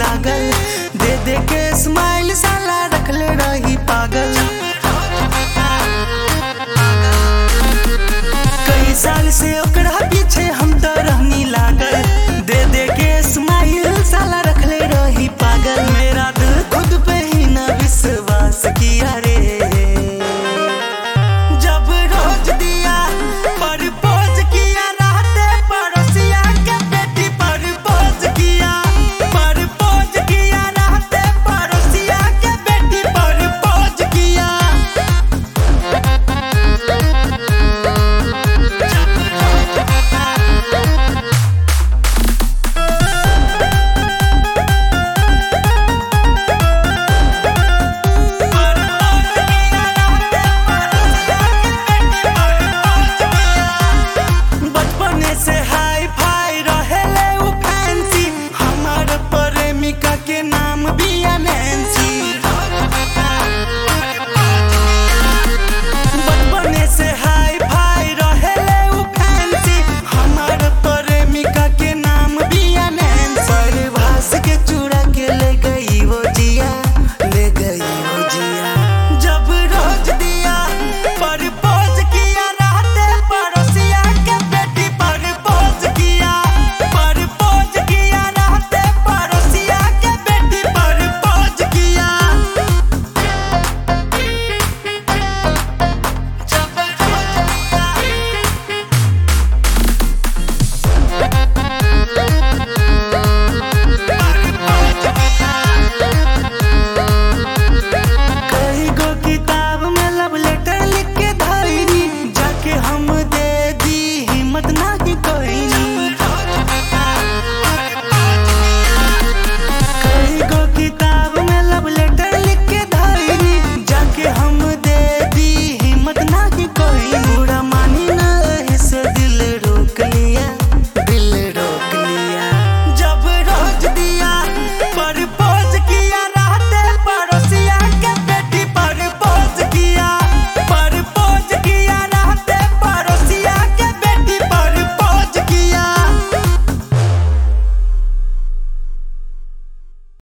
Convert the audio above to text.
लागल दे दे के स्माइल साला रखले रही पागल कई साल से ओकरा पीछे हम तो रहनी लागल दे दे के स्माइल साला रखले रही पागल मेरा दिल खुद पे ही ना विश्वास किया रे जब रोज दिया परपोज किया रहते पड़ोसिया के बेटी परपोज किया परपोज किया रहते पड़ोसिया के बेटी परपोज किया बचपने से हाई फाई